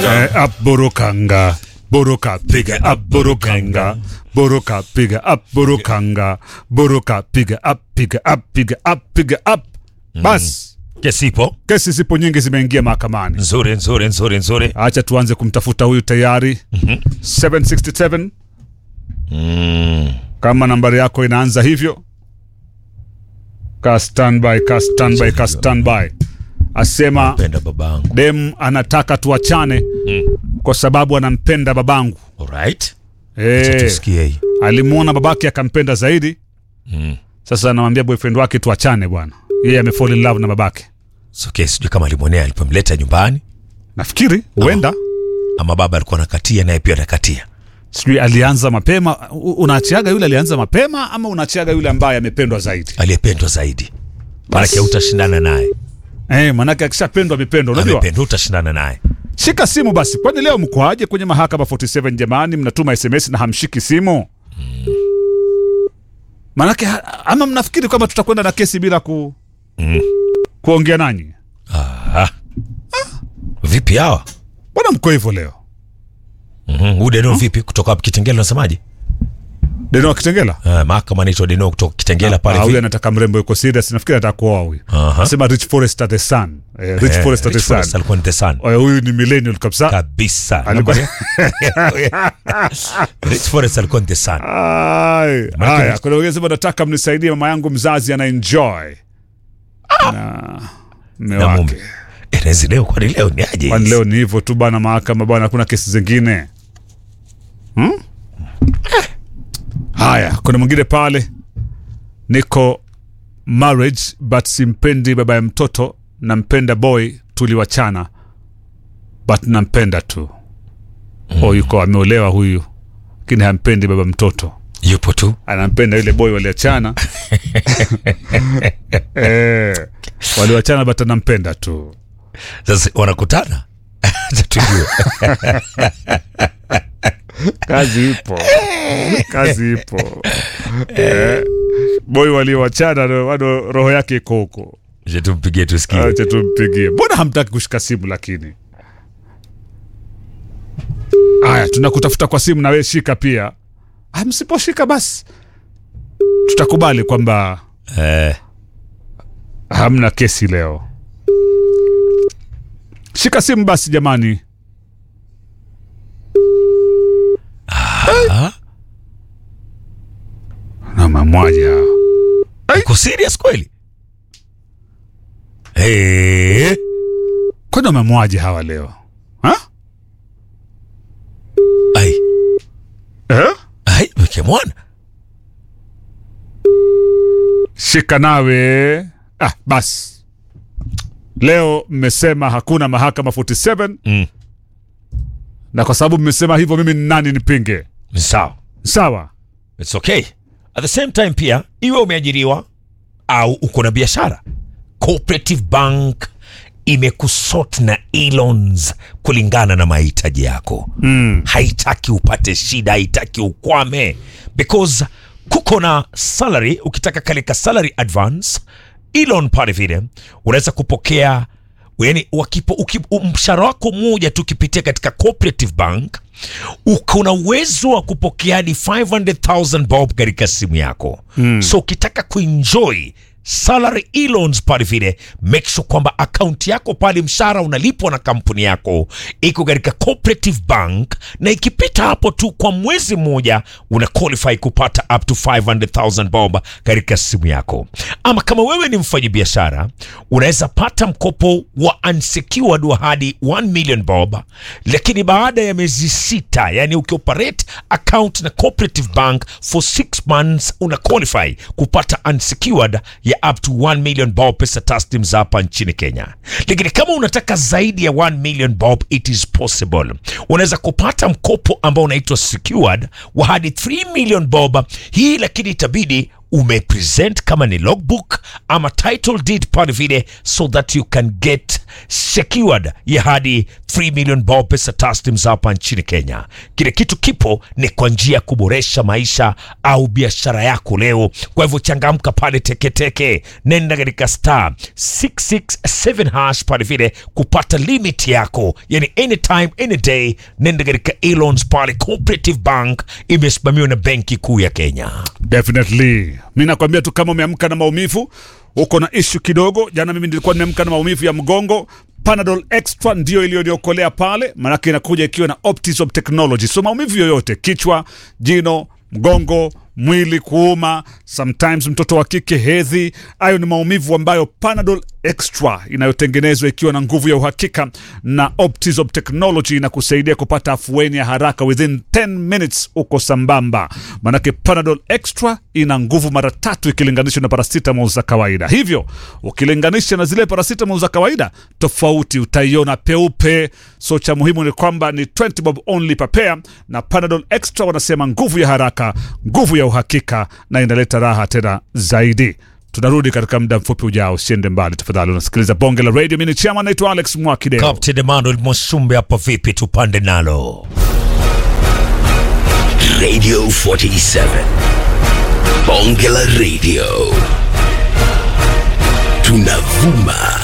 Eh, up burukanga buruka piga up burukanga buruka piga up burukanga buruka piga up piga up piga up piga up bas Kesi ipo kesi zipo nyingi zimeingia mahakamani nzuri nzuri nzuri nzuri. acha tuanze kumtafuta huyu tayari 767 Mm. kama nambari yako inaanza hivyo ka standby ka standby ka standby asema Penda babangu. dem anataka tuachane kwa sababu anampenda babangu Alright. Eh, Tusikie hii. alimwona babake akampenda zaidi Mm. sasa anamwambia boyfriend wake tuachane bwana yeye amefall in love na babake So, okay, sijui kama alimwonea alipomleta nyumbani nafikiri huenda ama baba alikuwa anakatia naye pia anakatia. sijui alianza mapema U- unaachiaga yule alianza mapema ama unaachiaga yule ambaye amependwa zaidi Aliyependwa zaidi. Maanake utashindana naye. eh, manake akishapendwa amependwa unajua Amependwa utashindana naye. shika simu basi kwani leo mkoaje kwenye mahakama 47 jamani mnatuma sms na hamshiki simu manake ha- ama mnafikiri kwamba tutakwenda na kesi bila ku, Mm. kuongea nanyi Ah. Vipi hawa? mbona mko hivyo leo Mhm. Huyu Deno vipi kutoka hapo Kitengela unasemaje? deno wa kitengela Ah, mahakama anaitwa Deno kutoka Kitengela Ah, pale huyu vipi? anataka mrembo yuko serious nafikiri anataka kuoa huyu Aha. anasema rich forest at the sun eh, rich Eh, forest at the Rich Forest sun alikuwa ni the sun. Eh, huyu ni millennial kabisa Kabisa. Alikuwa- Rich Forest alikuwa ni the sun. Ai, haya kuna wengine sema nataka mnisaidie mama yangu mzazi ana enjoy na mme Na mume. wake Eh, Nezi leo kwani leo ni aje? kwani hizi? leo ni hivyo tu bana mahakama bana hakuna kesi zingine hmm? haya kuna mwingine pale niko marriage but simpendi baba ya mtoto nampenda boy tuliwachana but nampenda tu mm. o yuko ameolewa huyu lakini hampendi baba mtoto Yupo tu. anampenda yule boy waliachana eh, waliwachana but anampenda tu Sasa wanakutana. Acha tujue. kazi ipo kazi ipo eh, boy waliowachana ndo- bado roho yake iko huko Acha tumpigie tusikie. acha tumpigie mbona hamtaki kushika simu lakini haya tunakutafuta kwa simu na wewe shika pia ah, msiposhika basi tutakubali kwamba Eh, hamna kesi leo shika simu basi jamani ah, na mamwaja hao uko serious kweli? Eh, kwani wamemwaje hawa leo ha? ai, eh? ai, weke mwana. shika nawe ah, basi leo mmesema hakuna mahakama 47 Mm. na kwa sababu mmesema hivyo mimi ni nani nipinge Ni sawa. sawa It's okay. At the same time pia iwe umeajiriwa au uko na biashara, Cooperative Bank imekusort na e-loans kulingana na mahitaji yako mm. haitaki upate shida haitaki ukwame because kuko na salary ukitaka kalika salary advance e-loan pale vile unaweza kupokea yani wakipo uki- mshahara wako mmoja tu ukipitia katika cooperative bank uko na uwezo wa kupokea hadi 500000 bob katika simu yako mm. so ukitaka kuenjoy salary e-loans pale vile make sure kwamba akaunti yako pale mshahara unalipwa na kampuni yako iko katika cooperative bank na ikipita hapo tu kwa mwezi mmoja una qualify kupata up to 500000 bob katika simu yako ama kama wewe ni mfanyabiashara unaweza pata mkopo wa unsecured wa hadi 1 million bob lakini baada ya miezi sita yani ukioperate account na cooperative bank for 6 months una qualify kupata unsecured ya up to 1 million bob pesa taslim za hapa nchini kenya lakini kama unataka zaidi ya 1 million bob it is possible unaweza kupata mkopo ambao unaitwa secured wa hadi 3 million bob hii lakini itabidi umepresent kama ni logbook ama title deed pale vile so that you can get secured ya hadi 3 million bob pesa taslims hapa nchini Kenya. Kile kitu kipo ni kwa njia ya kuboresha maisha au biashara yako leo. Kwa hivyo changamka pale teketeke, nenda katika star 667 hash pale vile kupata limit yako, yani anytime any day. Nenda katika Elons pale, Cooperative Bank imesimamiwa na Benki Kuu ya Kenya. Definitely. Mi nakwambia tu kama umeamka na maumivu, uko na ishu kidogo. Jana mimi nilikuwa nimeamka na maumivu ya mgongo. Panadol Extra ndio iliyoniokolea pale, maanake inakuja ikiwa na Optisop technology. So maumivu yoyote, kichwa, jino, mgongo, mwili kuuma, sometimes mtoto wa kike hedhi, hayo ni maumivu ambayo Panadol Extra inayotengenezwa ikiwa na nguvu ya uhakika na Optisop technology inakusaidia kupata afueni ya haraka within 10 minutes, uko sambamba. Manake Panadol Extra ina nguvu mara tatu ikilinganishwa na paracetamol za kawaida. Hivyo ukilinganisha na zile paracetamol za kawaida, tofauti utaiona peupe. So cha muhimu ni kwamba ni 20 bob only per pair, na Panadol Extra wanasema nguvu ya haraka, nguvu ya uhakika, na inaleta raha tena zaidi. Tunarudi katika muda mfupi ujao, usiende mbali tafadhali. Unasikiliza bonge la radio. Mimi ni chama, naitwa Alex Mwakideo. Captain Emmanuel Mwasumbe hapa, vipi? Tupande nalo Radio 47. Bonge la Radio. Tunavuma